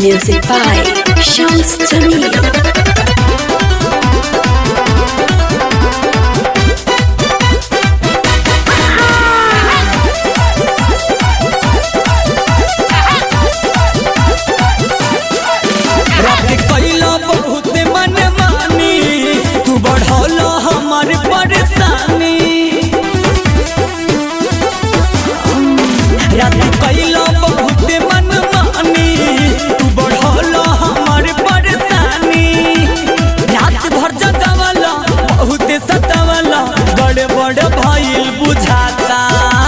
Music by Shams Jamil. रात कैला बहुत मन मानी तू बढ़ौल हमार परेशानी रात कैला बहुत मन मानी तू बढ़ौल हमार परेशानी रात भर जगावला बहुत सतावला बड़े बड़े भइल बुझाता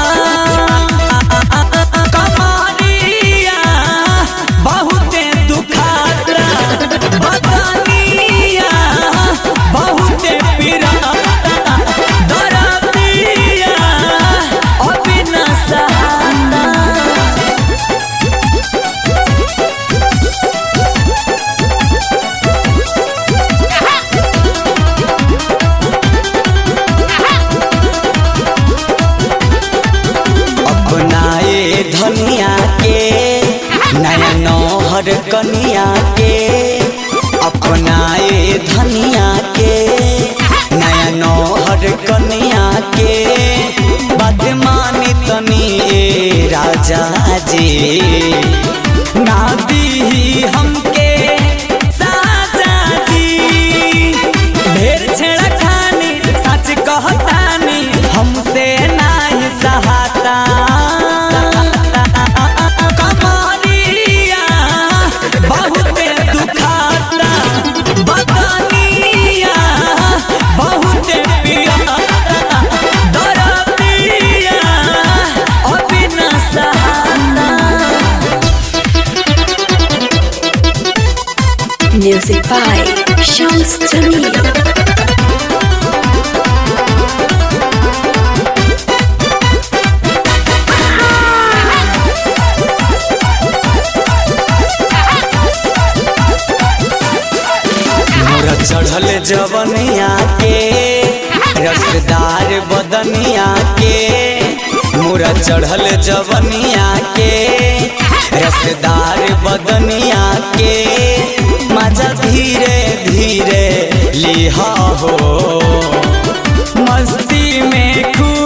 कमारिया बहुते दुखाता बदनिया बहुते पिराता दरदिया अभी न सहाता अपनाए धनिया के नया नौहर कनिया के अपनाए धनिया के नया नौहर कनिया के बात मानी तनी ए राजा जी ना दी हमके साजा जी ढेर छेड़ा खानी सच कहतानी हमसे नाही सहाता कमारिया बहुते दुखाता बदनिया बहुते पियाता दरदिया अभी न सहाता Music by Shams Jamil. मोरा चढ़ल जवनिया के रसदार बदनिया के मोरा चढ़ल जवनिया के रसदार बदनिया के मजा धीरे धीरे लिहा हो मस्ती में खूब